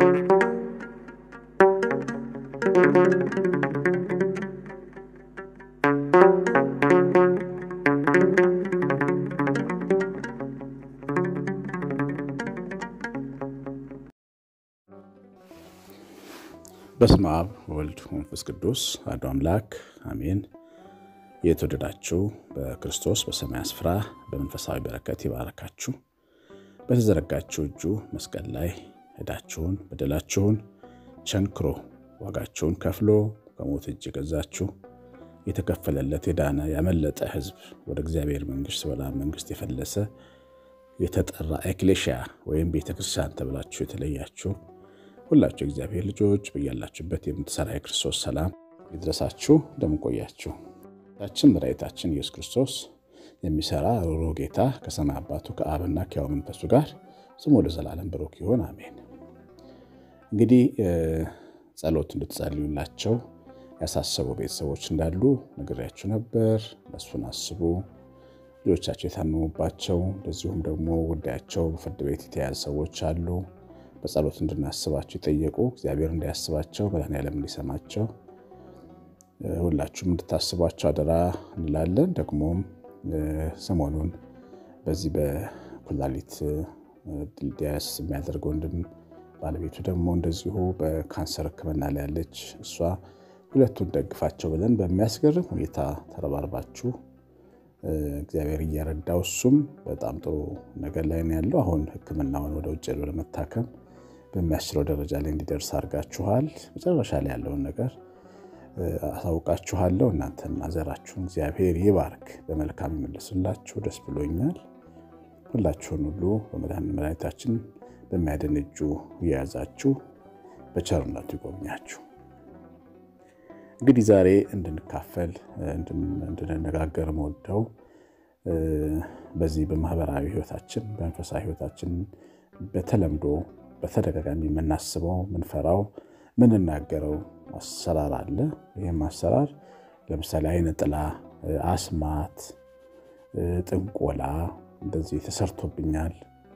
በስመ አብ ወልድ መንፈስ ቅዱስ አሐዱ አምላክ አሜን። የተወደዳችሁ በክርስቶስ በሰማይ ስፍራ በመንፈሳዊ በረከት ይባረካችሁ። በተዘረጋችሁ እጁ መስቀል ላይ ዕዳችሁን በደላችሁን ቸንክሮ ዋጋችሁን ከፍሎ ከሞት እጅ የገዛችሁ የተከፈለለት የዳነ ያመለጠ ሕዝብ ወደ እግዚአብሔር መንግሥት በላም መንግሥት የፈለሰ የተጠራ ኤክሌሽያ ወይም ቤተክርስቲያን ተብላችሁ የተለያችሁ ሁላችሁ እግዚአብሔር ልጆች በያላችሁበት የምትሰራ የክርስቶስ ሰላም ይድረሳችሁ። እንደምንቆያችሁ ታችን መድኃኒታችን ኢየሱስ ክርስቶስ የሚሰራ ሩሩ ጌታ ከሰማይ አባቱ ከአብና ከሕያው መንፈሱ ጋር ስሙ ለዘላለም ብሩክ ይሁን አሜን። እንግዲህ ጸሎት እንድትጸልዩላቸው ያሳሰቡ ቤተሰቦች እንዳሉ ነግሬያችሁ ነበር። እነሱን አስቡ። ልጆቻቸው የታመሙባቸው እንደዚሁም ደግሞ ጉዳያቸው በፍርድ ቤት የተያያዘ ሰዎች አሉ። በጸሎት እንድናስባቸው የጠየቁ እግዚአብሔር እንዲያስባቸው መድኃኔዓለም እንዲሰማቸው ሁላችሁም እንድታስቧቸው አደራ እንላለን። ደግሞም ሰሞኑን በዚህ በኩላሊት ዲያስ የሚያደርግ ወንድም ባለቤቱ ደግሞ እንደዚሁ በካንሰር ሕክምና ላይ ያለች እሷ ሁለቱን ደግፋቸው ብለን በሚያስገርም ሁኔታ ተረባርባችሁ እግዚአብሔር እየረዳው እሱም በጣም ጥሩ ነገር ላይ ነው ያለው። አሁን ሕክምናውን ወደ ውጭ ሄዶ ለመታከም በሚያስችለው ደረጃ ላይ እንዲደርስ አድርጋችኋል። መጨረሻ ላይ ያለውን ነገር አሳውቃችኋለሁ። እናንተና ዘራችሁን እግዚአብሔር ይባርክ፣ በመልካም ይመልስላችሁ። ደስ ብሎኛል። ሁላችሁን ሁሉ በመድኃኒታችን በሚያድን እጁ እየያዛችሁ በቸርነቱ ይጎብኛችሁ። እንግዲህ ዛሬ እንድንካፈል እንድንነጋገር መወደው በዚህ በማህበራዊ ህይወታችን በመንፈሳዊ ህይወታችን በተለምዶ በተደጋጋሚ የምናስበው ምንፈራው ምንናገረው አሰራር አለ። ይህም አሰራር ለምሳሌ አይነ ጥላ፣ አስማት፣ ጥንቆላ እንደዚህ ተሰርቶብኛል፣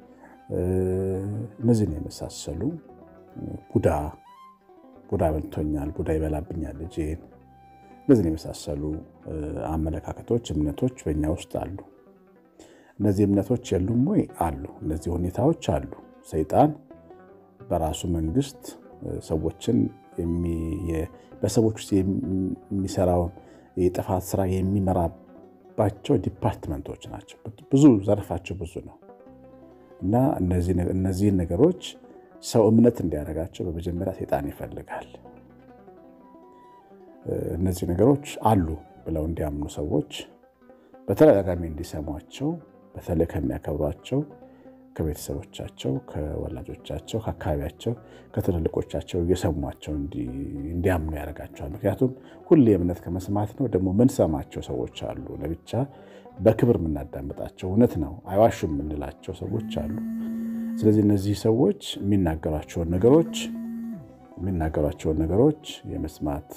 እነዚህን የመሳሰሉ ቡዳ ቡዳ በልቶኛል፣ ቡዳ ይበላብኛል ልጄን፣ እነዚህን የመሳሰሉ አመለካከቶች፣ እምነቶች በእኛ ውስጥ አሉ። እነዚህ እምነቶች የሉም ወይ? አሉ። እነዚህ ሁኔታዎች አሉ። ሰይጣን በራሱ መንግስት ሰዎችን በሰዎች ውስጥ የሚሰራውን የጥፋት ስራ የሚመራባቸው ዲፓርትመንቶች ናቸው። ብዙ ዘርፋቸው ብዙ ነው እና እነዚህን ነገሮች ሰው እምነት እንዲያደርጋቸው በመጀመሪያ ሰይጣን ይፈልጋል። እነዚህ ነገሮች አሉ ብለው እንዲያምኑ ሰዎች በተደጋጋሚ እንዲሰሟቸው በተለይ ከሚያከብሯቸው ከቤተሰቦቻቸው፣ ከወላጆቻቸው፣ ከአካባቢያቸው፣ ከትልልቆቻቸው እየሰሟቸው እንዲያምኑ ያደርጋቸዋል። ምክንያቱም ሁሌ እምነት ከመስማት ነው። ደግሞ ምንሰማቸው ሰዎች አሉ፣ ለብቻ በክብር የምናዳምጣቸው እውነት ነው አይዋሹም የምንላቸው ሰዎች አሉ። ስለዚህ እነዚህ ሰዎች የሚናገሯቸውን ነገሮች የሚናገሯቸውን ነገሮች የመስማት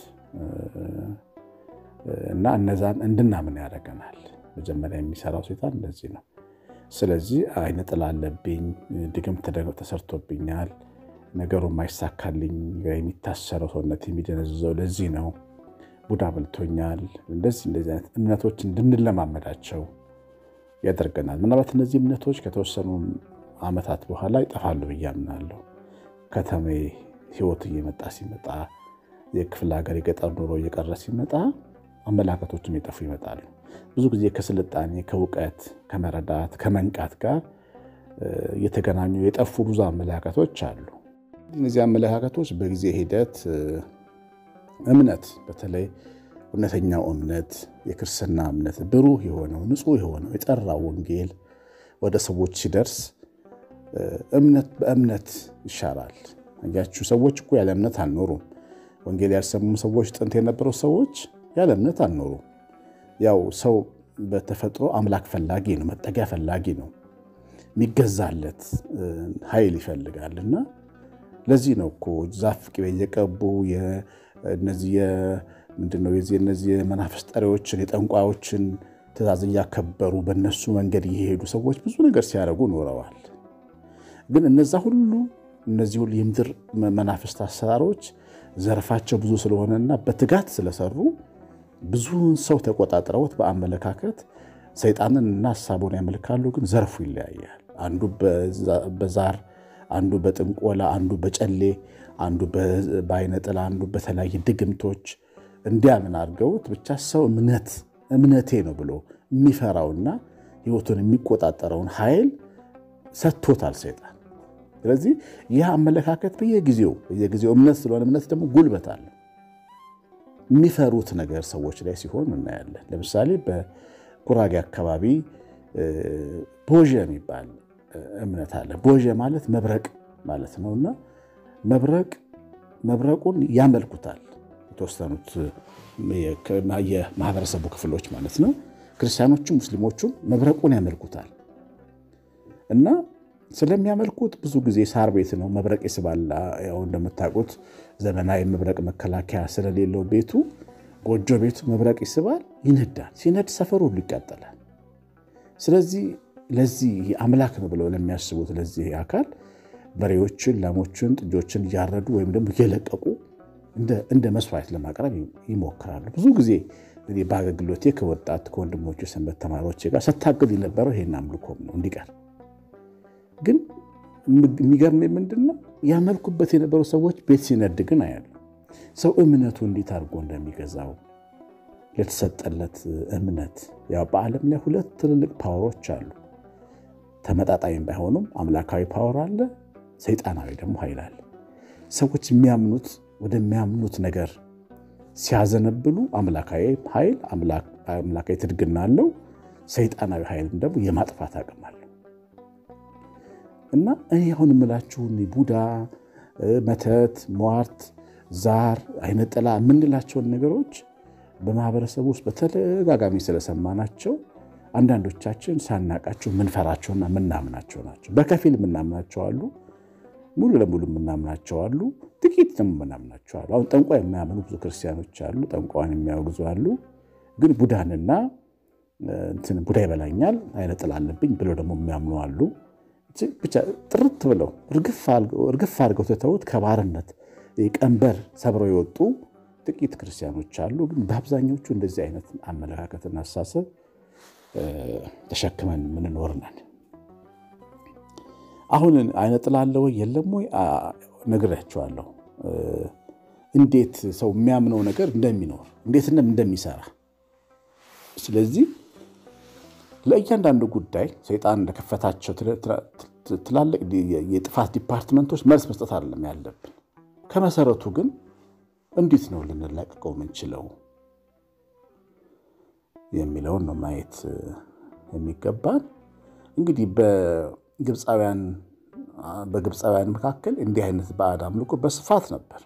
እና እነዛን እንድናምን ያደርገናል። መጀመሪያ የሚሰራው ሰይጣን እንደዚህ ነው። ስለዚህ አይነ ጥላ አለብኝ፣ ድግምት ተሰርቶብኛል፣ ነገሩ የማይሳካልኝ የሚታሰረው ሰውነት የሚደነዝዘው ለዚህ ነው፣ ቡዳ በልቶኛል፣ እንደዚህ እንደዚህ አይነት እምነቶች እንድንለማመዳቸው ያደርገናል። ምናልባት እነዚህ እምነቶች ከተወሰኑ ዓመታት በኋላ ይጠፋሉ ብዬ አምናለሁ። ከተሜ ህይወት እየመጣ ሲመጣ የክፍለ ሀገር የገጠር ኑሮ እየቀረ ሲመጣ አመላከቶችም የጠፉ ይመጣሉ። ብዙ ጊዜ ከስልጣኔ ከእውቀት ከመረዳት ከመንቃት ጋር የተገናኙ የጠፉ ብዙ አመለካከቶች አሉ። እነዚህ አመለካከቶች በጊዜ ሂደት እምነት በተለይ እውነተኛው እምነት የክርስትና እምነት ብሩህ የሆነው ንጹሕ የሆነው የጠራው ወንጌል ወደ ሰዎች ሲደርስ እምነት በእምነት ይሻራል። አያችሁ፣ ሰዎች እኮ ያለ እምነት አልኖሩም። ወንጌል ያልሰሙም ሰዎች ጥንት የነበሩ ሰዎች ያለ እምነት አልኖሩም። ያው ሰው በተፈጥሮ አምላክ ፈላጊ ነው፣ መጠጊያ ፈላጊ ነው፣ የሚገዛለት ኃይል ይፈልጋል እና ለዚህ ነው እኮ ዛፍ ቅቤ እየቀቡ እነዚህ ምንድነው የዚህ እነዚህ የመናፍስት ጠሪዎችን የጠንቋዮችን ትእዛዝ እያከበሩ በእነሱ መንገድ እየሄዱ ሰዎች ብዙ ነገር ሲያደርጉ ኖረዋል። ግን እነዛ ሁሉ እነዚህ ሁሉ የምድር መናፍስት አሰራሮች ዘርፋቸው ብዙ ስለሆነና በትጋት ስለሰሩ ብዙውን ሰው ተቆጣጥረውት በአመለካከት ሰይጣንን እና ሀሳቡን ያመልካሉ። ግን ዘርፉ ይለያያል። አንዱ በዛር፣ አንዱ በጥንቆላ፣ አንዱ በጨሌ፣ አንዱ በአይነ ጥላ፣ አንዱ በተለያየ ድግምቶች እንዲያምን አድርገውት ብቻ ሰው እምነት እምነቴ ነው ብሎ የሚፈራውና ሕይወቱን የሚቆጣጠረውን ኃይል ሰጥቶታል ሰይጣን። ስለዚህ ይህ አመለካከት በየጊዜው በየጊዜው እምነት ስለሆነ እምነት ደግሞ ጉልበት አለ። የሚፈሩት ነገር ሰዎች ላይ ሲሆን እናያለን። ለምሳሌ በጉራጌ አካባቢ ቦዥ የሚባል እምነት አለ። ቦዥ ማለት መብረቅ ማለት ነው እና መብረቅ መብረቁን ያመልኩታል የተወሰኑት የማህበረሰቡ ክፍሎች ማለት ነው። ክርስቲያኖቹም ሙስሊሞቹም መብረቁን ያመልኩታል እና ስለሚያመልኩት ብዙ ጊዜ ሳር ቤት ነው። መብረቅ ይስባል። ያው እንደምታውቁት ዘመናዊ መብረቅ መከላከያ ስለሌለው ቤቱ ጎጆ ቤቱ መብረቅ ይስባል፣ ይነዳል። ሲነድ ሰፈሩ ሁሉ ይቃጠላል። ስለዚህ ለዚህ አምላክ ነው ብለው ለሚያስቡት ለዚህ አካል በሬዎችን፣ ላሞችን፣ ጥጆችን እያረዱ ወይም ደግሞ እየለቀቁ እንደ መስዋዕት ለማቅረብ ይሞክራሉ። ብዙ ጊዜ በአገልግሎቴ ከወጣት ከወንድሞች የሰንበት ተማሪዎች ጋር ስታግል የነበረው ይሄን አምልኮም ነው እንዲቀር ግን የሚገርም ምንድን ነው ያመልኩበት የነበሩ ሰዎች ቤት ሲነድ ግን አያሉ። ሰው እምነቱ እንዴት አድርጎ እንደሚገዛው ለተሰጠለት እምነት። ያው በዓለም ላይ ሁለት ትልልቅ ፓወሮች አሉ። ተመጣጣኝ ባይሆኑም አምላካዊ ፓወር አለ፣ ሰይጣናዊ ደግሞ ኃይል አለ። ሰዎች የሚያምኑት ወደሚያምኑት ነገር ሲያዘነብሉ አምላካዊ ኃይል አምላካዊ ትድግና አለው። ሰይጣናዊ ኃይልም ደግሞ የማጥፋት አቅም አለው። እና እኔ አሁን የምላችሁን ቡዳ፣ መተት፣ ሟርት፣ ዛር፣ አይነ ጥላ የምንላቸውን ነገሮች በማህበረሰቡ ውስጥ በተደጋጋሚ ስለሰማናቸው አንዳንዶቻችን ሳናቃቸው ምንፈራቸውና ምናምናቸው ናቸው። በከፊል የምናምናቸው አሉ፣ ሙሉ ለሙሉ የምናምናቸው አሉ፣ ጥቂት ደግሞ የምናምናቸው አሉ። አሁን ጠንቋይ የማያምኑ ብዙ ክርስቲያኖች አሉ፣ ጠንቋይን የሚያወግዙ አሉ። ግን ቡዳንና እንትን ቡዳ ይበላኛል አይነ ጥላ አለብኝ ብለው ደግሞ የሚያምኑ አሉ። ብቻ ጥርት ብለው እርግፍ አድርገው ትተውት ከባርነት ቀንበር ሰብረው የወጡ ጥቂት ክርስቲያኖች አሉ። ግን በአብዛኞቹ እንደዚህ አይነት አመለካከትና አስተሳሰብ ተሸክመን የምንኖር ነን። አሁን አይነ ጥላ አለ ወይ የለም ወይ ነግሬያቸዋለሁ። እንዴት ሰው የሚያምነው ነገር እንደሚኖር እንዴት እንደሚሰራ ስለዚህ ለእያንዳንዱ ጉዳይ ሰይጣን እንደከፈታቸው ትላልቅ የጥፋት ዲፓርትመንቶች መልስ መስጠት አይደለም ያለብን። ከመሰረቱ ግን እንዴት ነው ልንላቀቀው የምንችለው የሚለውን ነው ማየት የሚገባን። እንግዲህ በግብፃውያን በግብፃውያን መካከል እንዲህ አይነት ባዕድ አምልኮ በስፋት ነበር።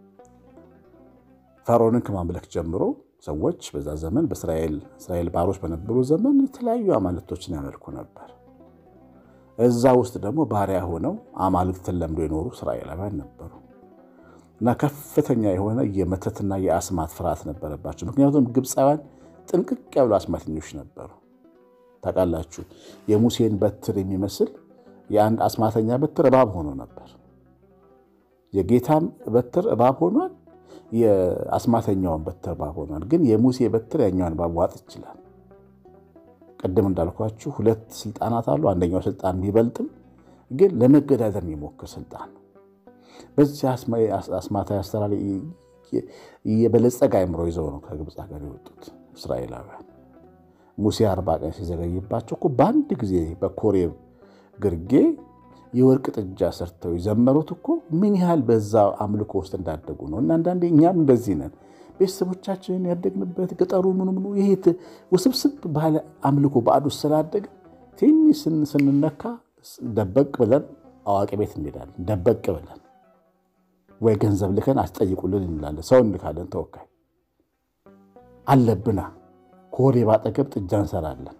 ፈርዖንን ከማምለክ ጀምሮ ሰዎች በዛ ዘመን በእስራኤል ባሮች በነበሩ ዘመን የተለያዩ አማልክቶችን ያመልኩ ነበር። እዛ ውስጥ ደግሞ ባሪያ ሆነው አማልክትን ለምዶ የኖሩ እስራኤላውያን ነበሩ እና ከፍተኛ የሆነ የመተትና የአስማት ፍርሃት ነበረባቸው። ምክንያቱም ግብፃውያን ጥንቅቅ ያሉ አስማተኞች ነበሩ። ታውቃላችሁ፣ የሙሴን በትር የሚመስል የአንድ አስማተኛ በትር እባብ ሆኖ ነበር። የጌታም በትር እባብ ሆኗል። የአስማተኛውን በትር እባብ ሆኗል። ግን የሙሴ በትር ያኛውን እባብ ዋጥ ይችላል። ቅድም እንዳልኳችሁ ሁለት ስልጣናት አሉ። አንደኛው ስልጣን ቢበልጥም ግን ለመገዳደር የሚሞክር ስልጣን ነው። በዚህ አስማታዊ አሰራር የበለጸገ አእምሮ ይዘው ነው ከግብፅ ሀገር የወጡት እስራኤላውያን። ሙሴ አርባ ቀን ሲዘገይባቸው እኮ በአንድ ጊዜ በኮሬብ ግርጌ የወርቅ ጥጃ ሰርተው የዘመሩት እኮ ምን ያህል በዛ አምልኮ ውስጥ እንዳደጉ ነው። እና አንዳንዴ እኛም እንደዚህ ነን። ቤተሰቦቻችንን ያደግንበት ገጠሩ ምኑ ምኑ ይሄ ውስብስብ ባለ አምልኮ ባዕድ ውስጥ ስላደግ ትንሽ ስንነካ ደበቅ ብለን አዋቂ ቤት እንሄዳለን። ደበቅ ብለን ወይ ገንዘብ ልከን አስጠይቁልን እንላለን። ሰው እንልካለን። ተወካይ አለብና ከወሬ ባጠገብ ጥጃ እንሰራለን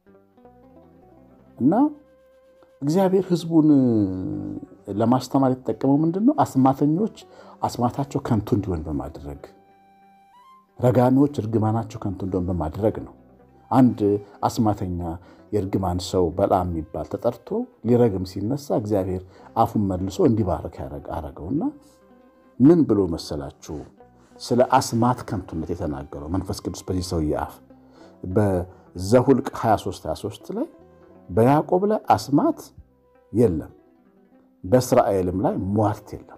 እና እግዚአብሔር ሕዝቡን ለማስተማር የተጠቀመው ምንድን ነው? አስማተኞች አስማታቸው ከንቱ እንዲሆን በማድረግ ረጋሚዎች እርግማናቸው ከንቱ እንዲሆን በማድረግ ነው። አንድ አስማተኛ የእርግማን ሰው በለዓም የሚባል ተጠርቶ ሊረግም ሲነሳ እግዚአብሔር አፉን መልሶ እንዲባርክ አረገውና ምን ብሎ መሰላችሁ? ስለ አስማት ከንቱነት የተናገረው መንፈስ ቅዱስ በዚህ ሰውዬ አፍ በዘሁልቅ 23 23 ላይ በያዕቆብ ላይ አስማት የለም፣ በእስራኤልም ላይ ሟርት የለም።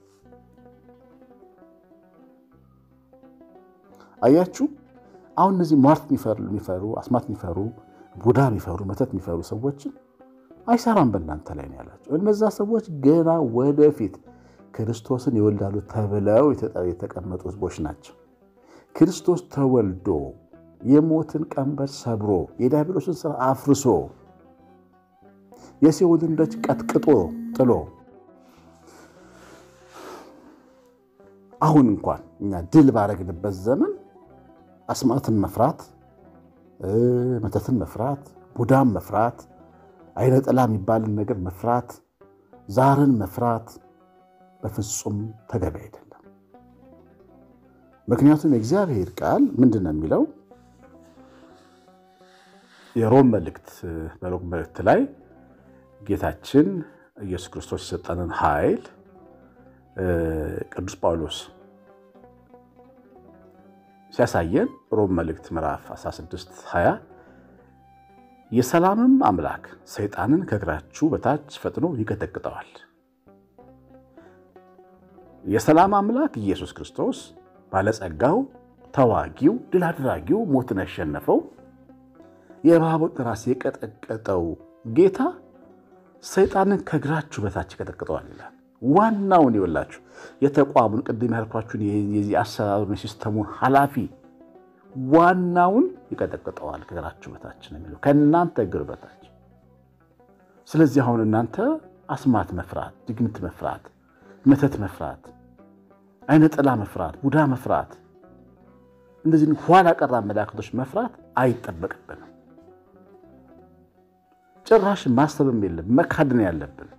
አያችሁ፣ አሁን እነዚህ ሟርት የሚፈሩ አስማት የሚፈሩ ቡዳ የሚፈሩ መተት የሚፈሩ ሰዎችን አይሰራም በእናንተ ላይ ነው ያላቸው። እነዛ ሰዎች ገና ወደፊት ክርስቶስን ይወልዳሉ ተብለው የተቀመጡ ሕዝቦች ናቸው። ክርስቶስ ተወልዶ የሞትን ቀንበር ሰብሮ የዲያብሎስን ስራ አፍርሶ የሲኦልን ደጅ ቀጥቅጦ ጥሎ አሁን እንኳን እኛ ድል ባረግንበት ዘመን አስማትን መፍራት፣ መተትን መፍራት፣ ቡዳን መፍራት፣ አይነ ጥላ የሚባልን ነገር መፍራት፣ ዛርን መፍራት በፍጹም ተገቢ አይደለም። ምክንያቱም የእግዚአብሔር ቃል ምንድን ነው የሚለው? የሮም መልእክት በሮም መልእክት ላይ ጌታችን ኢየሱስ ክርስቶስ የሰጠንን ኃይል ቅዱስ ጳውሎስ ሲያሳየን ሮም መልእክት ምዕራፍ 16 20 የሰላምም አምላክ ሰይጣንን ከእግራችሁ በታች ፈጥኖ ይቀጠቅጠዋል። የሰላም አምላክ ኢየሱስ ክርስቶስ ባለጸጋው፣ ተዋጊው፣ ድል አድራጊው፣ ሞትን ያሸነፈው የእባቡን ራስ የቀጠቀጠው ጌታ ሰይጣንን ከእግራችሁ በታች ይቀጠቅጠዋል ይላል። ዋናውን ይወላችሁ የተቋሙን ቅድም ያልኳችሁን የዚህ አሰራሩን የሲስተሙን ኃላፊ ዋናውን ይቀጠቅጠዋል ከእግራችሁ በታች ነው የሚለው ከእናንተ እግር በታች። ስለዚህ አሁን እናንተ አስማት መፍራት፣ ድግምት መፍራት፣ መተት መፍራት፣ አይነ ጥላ መፍራት፣ ቡዳ መፍራት፣ እንደዚህ ኋላ ቀር አመለካከቶች መፍራት አይጠበቅብንም። ጭራሽ ማሰብም የለም መካድን ያለብን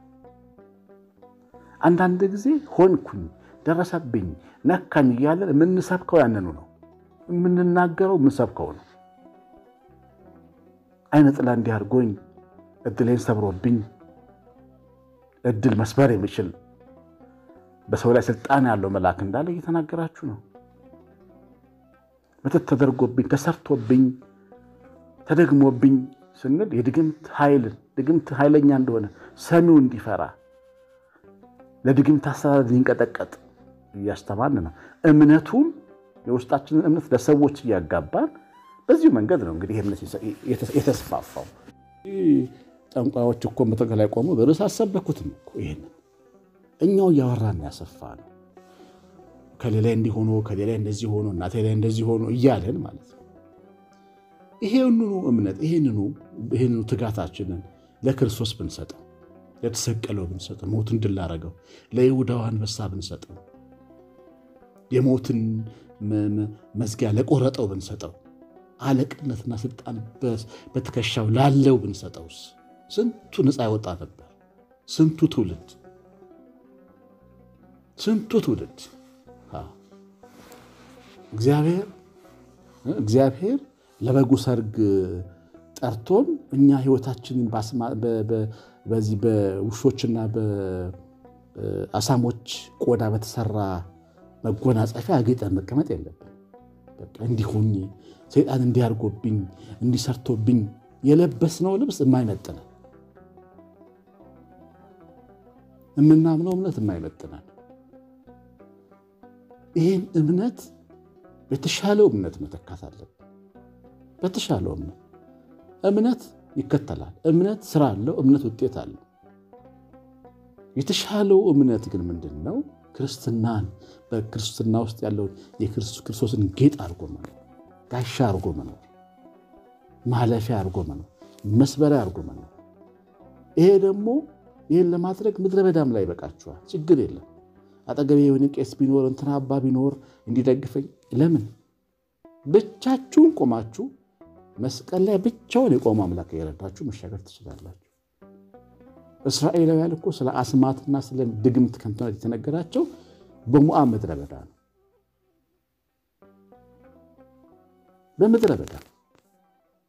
አንዳንድ ጊዜ ሆንኩኝ፣ ደረሰብኝ፣ ነካኝ እያለን የምንሰብከው ያንኑ ነው። የምንናገረው የምንሰብከው ነው። አይነ ጥላ እንዲህ አድርጎኝ፣ እድሌን ሰብሮብኝ፣ እድል መስበር የሚችል በሰው ላይ ስልጣን ያለው መልአክ እንዳለ እየተናገራችሁ ነው። መተት ተደርጎብኝ፣ ተሰርቶብኝ፣ ተደግሞብኝ ስንል የድግምት ኃይልን ድግምት ኃይለኛ እንደሆነ ሰሚው እንዲፈራ ለድግምት አሰራር ሊንቀጠቀጥ እያስተማርን ነው። እምነቱን የውስጣችንን እምነት ለሰዎች እያጋባን በዚሁ መንገድ ነው እንግዲህ እምነት የተስፋፋው። ጠንቋዮች እኮ መድረክ ላይ ቆሙ በርዕስ አሰበኩትም እኮ ይህንን እኛው እያወራን ያሰፋ ነው። ከሌላ እንዲሆኑ ከሌላ እንደዚህ ሆኖ እናቴ ላይ እንደዚህ ሆኖ እያለን ማለት ነው። ይሄንኑ እምነት ይሄንኑ ትጋታችንን ለክርስቶስ ብንሰጠው ለተሰቀለው ብንሰጠው ሞትን ድል ላደረገው ለይሁዳው አንበሳ ብንሰጠው የሞትን መዝጊያ ለቆረጠው ብንሰጠው አለቅነትና ስልጣን በትከሻው ላለው ብንሰጠውስ ስንቱ ነፃ ያወጣ ነበር። ስንቱ ትውልድ ስንቱ ትውልድ እግዚአብሔር እግዚአብሔር ለበጉ ሰርግ ጠርቶን እኛ ሕይወታችንን በዚህ በውሾችና በአሳሞች ቆዳ በተሰራ መጎናጸፊያ አጌጠን መቀመጥ የለብን። እንዲሆኝ ሰይጣን እንዲያርጎብኝ እንዲሰርቶብኝ የለበስነው ልብስ የማይመጥነን የምናምነው እምነት የማይመጥነን ይህን እምነት በተሻለው እምነት መተካት አለብን። በተሻለው እምነት እምነት ይከተላል። እምነት ስራ አለው። እምነት ውጤት አለው። የተሻለው እምነት ግን ምንድን ነው? ክርስትናን በክርስትና ውስጥ ያለውን የክርስቶስን ጌጥ አድርጎ መኖር፣ ጋሻ አድርጎ መኖር፣ ማለፊያ አድርጎ መኖር፣ መስበሪያ አድርጎ መኖር። ይሄ ደግሞ ይህን ለማድረግ ምድረ በዳም ላይ ይበቃችኋል። ችግር የለም። አጠገቤ የሆነ ቄስ ቢኖር እንትና አባ ቢኖር እንዲደግፈኝ ለምን ብቻችሁን ቆማችሁ መስቀል ላይ ብቻውን የቆመ አምላክ የረዳችሁ መሻገር ትችላላችሁ። እስራኤላውያን እኮ ስለ አስማትና ስለ ድግምት ከንቱነት የተነገራቸው በሞዓብ ምድረ በዳ ነው። በምድረ በዳ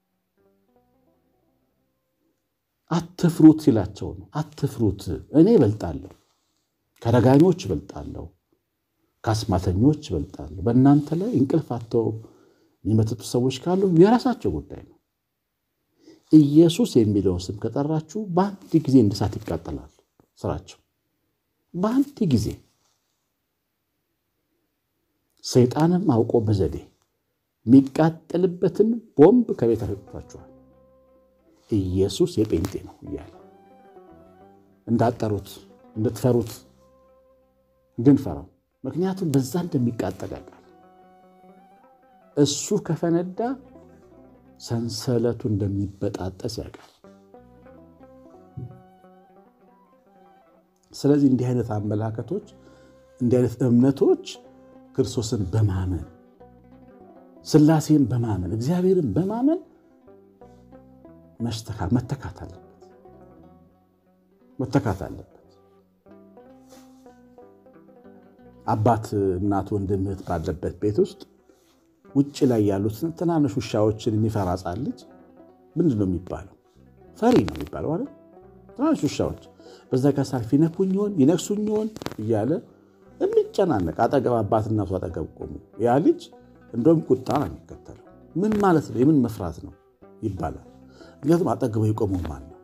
አትፍሩት ሲላቸው ነው። አትፍሩት፣ እኔ እበልጣለሁ፣ ከረጋኞች እበልጣለሁ፣ ከአስማተኞች እበልጣለሁ። በእናንተ ላይ እንቅልፍ አጥተው የሚመትቱ ሰዎች ካሉ የራሳቸው ጉዳይ ነው። ኢየሱስ የሚለውን ስም ከጠራችሁ በአንድ ጊዜ እንደ እሳት ይቃጠላል ስራቸው። በአንድ ጊዜ ሰይጣንም አውቆ በዘዴ የሚቃጠልበትን ቦምብ ከቤት አስወጥቷችኋል። ኢየሱስ የጴንጤ ነው እያለ እንዳጠሩት እንድትፈሩት እንድንፈራው፣ ምክንያቱም በዛ እንደሚቃጠል ያውቃል። እሱ ከፈነዳ ሰንሰለቱ እንደሚበጣጠስ ያውቃል። ስለዚህ እንዲህ አይነት አመለካከቶች፣ እንዲህ አይነት እምነቶች ክርስቶስን በማመን ሥላሴን በማመን እግዚአብሔርን በማመን መተካት አለበት መተካት አለበት። አባት እናት፣ ወንድም እህት ባለበት ቤት ውስጥ ውጭ ላይ ያሉትን ትናንሽ ውሻዎችን የሚፈራ ሕፃን ልጅ ምንድን ነው የሚባለው? ፈሪ ነው የሚባለው አይደል? ትናንሽ ውሻዎች በዛ ጋር ሳልፍ ይነኩኝ ይሆን ይነክሱኝ ይሆን እያለ የሚጨናነቅ አጠገብ አባት እናቱ አጠገብ ቆሙ። ያ ልጅ እንደውም ቁጣ ነው የሚከተለው። ምን ማለት ነው? የምን መፍራት ነው ይባላል። ምክንያቱም አጠገቡ የቆመው ማን ነው?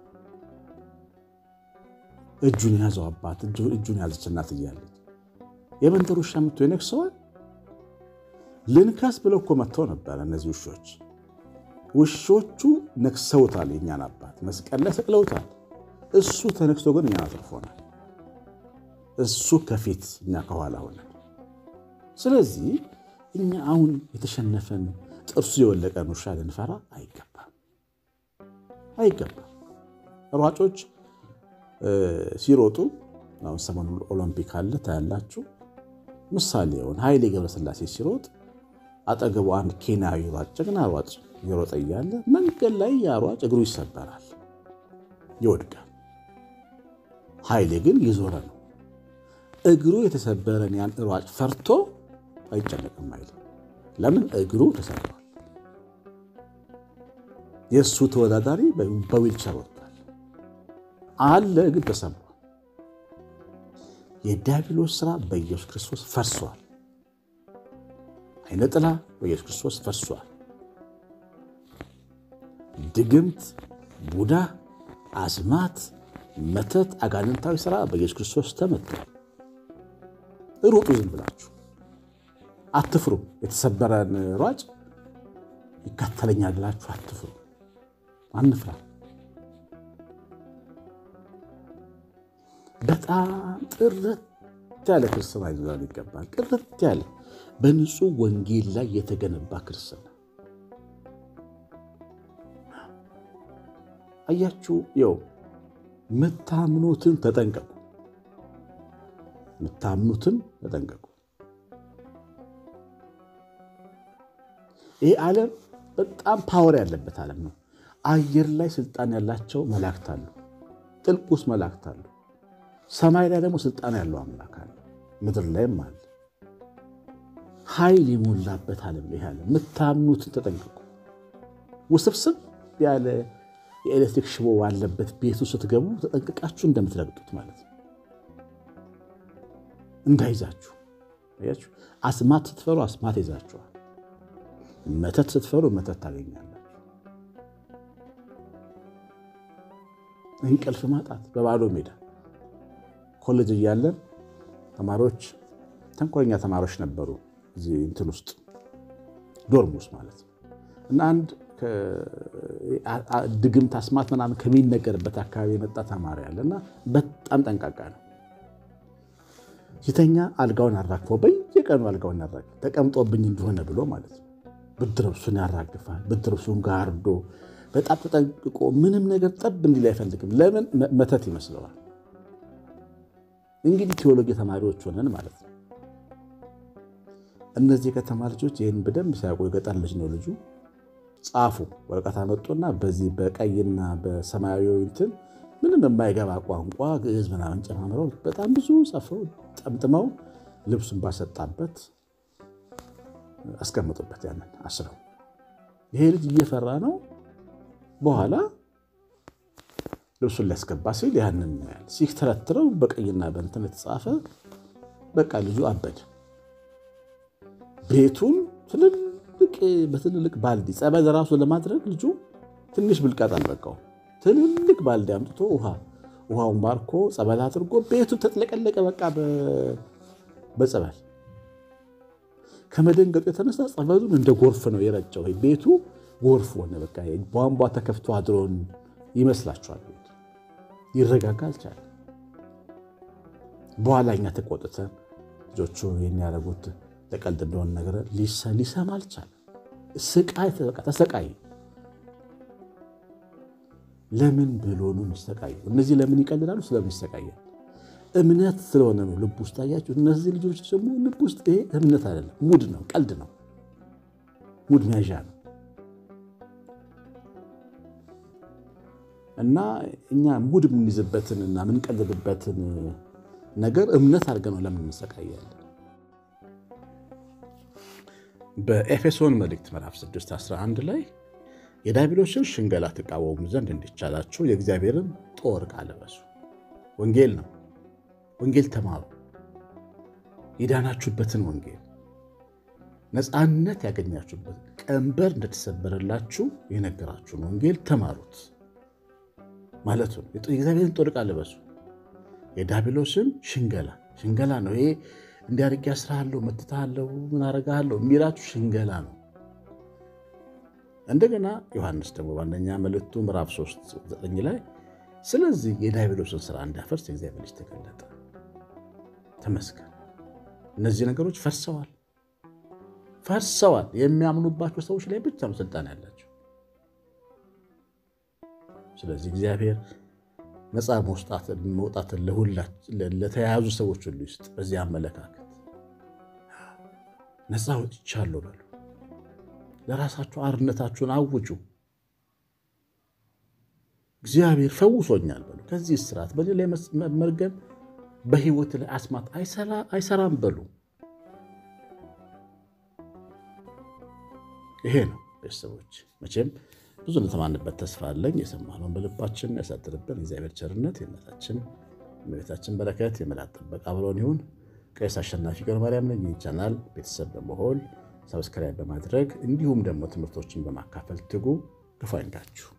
እጁን የያዘው አባት፣ እጁን የያዘች እናት እያለች የመንደር ውሻ መጥቶ ይነክሰዋል። ልንከስ ብለው እኮ መጥተው ነበረ እነዚህ ውሾች። ውሾቹ ነክሰውታል፣ የእኛን አባት መስቀል ላይ ሰቅለውታል። እሱ ተነክሶ ግን እኛን አትርፎናል። እሱ ከፊት እኛ ከኋላ ሆነን። ስለዚህ እኛ አሁን የተሸነፈን ጥርሱ የወለቀን ውሻ ልንፈራ አይገባም፣ አይገባም። ሯጮች ሲሮጡ አሁን ሰሞኑን ኦሎምፒክ አለ ታያላችሁ። ምሳሌ የሆን ኃይሌ ገብረስላሴ ሲሮጥ አጠገቡ አንድ ኬንያዊ ሯጭ ጀግና ሯጭ እየሮጠ እያለ መንገድ ላይ ያ ሯጭ እግሩ ይሰበራል፣ ይወድቃል። ኃይሌ ግን ይዞረ ነው። እግሩ የተሰበረን ያን ሯጭ ፈርቶ አይጨነቅም አይልም። ለምን? እግሩ ተሰብሯል። የእሱ ተወዳዳሪ በዊልቸር ወጥቷል አለ፣ ግን ተሰብሯል። የዲያብሎስ ስራ በኢየሱስ ክርስቶስ ፈርሷል። አይነ ጥላ በኢየሱስ ክርስቶስ ፈርሷል። ድግምት፣ ቡዳ፣ አስማት፣ መተት፣ አጋንንታዊ ስራ በኢየሱስ ክርስቶስ ተመቷል። ሩጡ፣ ዝም ብላችሁ አትፍሩ። የተሰበረን ሯጭ ይከተለኛል ብላችሁ አትፍሩ። አንፍራ። በጣም ጥርት ያለ ክርስትና ይዞን ይገባል። ጥርት ያለ በንጹህ ወንጌል ላይ የተገነባ ክርስትና አያችሁ። የው ምታምኑትን ተጠንቀቁ፣ ምታምኑትን ተጠንቀቁ። ይህ ዓለም በጣም ፓወር ያለበት ዓለም ነው። አየር ላይ ስልጣን ያላቸው መላእክት አሉ፣ ጥልቅ ውስጥ መላእክት አሉ። ሰማይ ላይ ደግሞ ስልጣን ያለው አምላክ አለ፣ ምድር ላይም አለ። ኃይል የሞላበት ዓለም ይህ ዓለም። የምታምኑትን ተጠንቀቁ። ውስብስብ ያለ የኤሌክትሪክ ሽቦ ባለበት ቤቱ ስትገቡ ተጠንቅቃችሁ እንደምትረግጡት ማለት ነው። እንዳይዛችሁ አያችሁ። አስማት ስትፈሩ አስማት ይዛችኋል። መተት ስትፈሩ መተት ታገኛላችሁ። እንቅልፍ ማጣት በባዶ ሜዳ ኮሌጅ እያለን ተማሪዎች ተንኮለኛ ተማሪዎች ነበሩ። እዚህ እንትን ውስጥ ዶርም ውስጥ ማለት ነው። እና አንድ ድግምት አስማት ምናምን ከሚነገርበት አካባቢ የመጣ ተማሪ አለ እና በጣም ጠንቃቃ ነው። ሲተኛ አልጋውን አራግፈው በየቀኑ አልጋውን ያራግፍ ተቀምጦብኝ እንደሆነ ብሎ ማለት ነው። ብርድ ልብሱን ያራግፋል። ብርድ ልብሱን ጋርዶ በጣም ተጠንቅቆ ምንም ነገር ጠብ እንዲል አይፈልግም። ለምን? መተት ይመስለዋል። እንግዲህ ቴዎሎጂ ተማሪዎች ሆነን ማለት ነው። እነዚህ የከተማ ልጆች ይህን በደንብ ሲያውቁ፣ የገጠር ልጅ ነው ልጁ። ጻፉ፣ ወረቀት አመጡና በዚህ በቀይና በሰማያዊ እንትን ምንም የማይገባ ቋንቋ ግዕዝ ምናምን ጨማምረው በጣም ብዙ ጽፈው ጠምጥመው ልብሱን ባሰጣበት አስቀምጡበት። ያንን አስረው ይሄ ልጅ እየፈራ ነው። በኋላ ልብሱን ሊያስገባ ሲል ያንን ያህል ሲተረትረው በቀይና በእንትን የተጻፈ በቃ ልጁ አበደ። ቤቱን ትልልቅ በትልልቅ ባልዲ ጸበል ራሱ ለማድረግ ልጁ ትንሽ ብልቃጥ አልበቃው። ትልልቅ ባልዲ አምጥቶ ውሃ ውሃውን ባርኮ ጸበል አድርጎ ቤቱ ተጥለቀለቀ። በቃ በጸበል ከመደንገጡ የተነሳ ጸበሉን እንደ ጎርፍ ነው የረጨው። ቤቱ ጎርፍ ሆነ። በቃ ቧንቧ ተከፍቶ አድሮን ይመስላችኋል። ቤቱ ይረጋጋ አልቻለም። በኋላ እኛ ተቆጥተን ልጆቹ የሚያደርጉት ለቀልድ እንደሆነ ነገር ሊሰማ አልቻለም። ስቃይ ተሰቃይ። ለምን ብሎ ነው የሚሰቃየው? እነዚህ ለምን ይቀልዳሉ? ስለምን ይሰቃያል? እምነት ስለሆነ ነው ልብ ውስጥ አያችሁ። እነዚህ ልጆች ደግሞ ልብ ውስጥ ይሄ እምነት አይደለም፣ ሙድ ነው፣ ቀልድ ነው፣ ሙድ መያዣ ነው። እና እኛ ሙድ የምንይዝበትን እና የምንቀልድበትን ነገር እምነት አድርገን ነው ለምን እንሰቃያለን? በኤፌሶን መልእክት ምዕራፍ 6 11 ላይ የዲያብሎስን ሽንገላ ትቃወሙ ዘንድ እንዲቻላችሁ የእግዚአብሔርን ጦር ዕቃ ልበሱ። ወንጌል ነው። ወንጌል ተማሩ። የዳናችሁበትን ወንጌል ነፃነት ያገኛችሁበት ቀንበር እንደተሰበረላችሁ የነገራችሁን ወንጌል ተማሩት ማለቱ ነው። የእግዚአብሔርን ጦር ዕቃ ልበሱ። የዲያብሎስን ሽንገላ ሽንገላ ነው ይሄ እንዲያርግ ያስራለሁ፣ መትታለሁ፣ ምን አረጋለሁ የሚላችሁ ሽንገላ ነው። እንደገና ዮሐንስ ደግሞ በአንደኛ መልእክቱ ምዕራፍ 3 9 ላይ ስለዚህ የዲያብሎስን ስራ እንዲያፈርስ የእግዚአብሔር ልጅ ተገለጠ። ተመስገን። እነዚህ ነገሮች ፈርሰዋል፣ ፈርሰዋል። የሚያምኑባቸው ሰዎች ላይ ብቻ ነው ስልጣን ያላቸው። ስለዚህ እግዚአብሔር ነፃ መውጣትን ለተያያዙ ሰዎች ሁሉ ይስጥ። በዚህ አመለካከት ነፃ ወጥቻለሁ በሉ። ለራሳችሁ አርነታችሁን አውጁ። እግዚአብሔር ፈውሶኛል በሉ። ከዚህ እስራት በእኔ ላይ መርገም፣ በህይወት ላይ አስማት አይሰራም በሉ። ይሄ ነው ቤተሰቦች። መቼም ብዙ እንደተማንበት ተስፋ አለኝ። የሰማነውን በልባችን ያሳድርብን። የእግዚአብሔር ቸርነት፣ የእናታችን የእመቤታችን በረከት፣ የመላእክት ጥበቃ አብሮን ይሁን። ቄስ አሸናፊ ገብረ ማርያም ነኝ። ይህ ቻናል ቤተሰብ በመሆን ሰብስክራይብ በማድረግ እንዲሁም ደግሞ ትምህርቶችን በማካፈል ትጉ። ክፉ አይንካችሁ።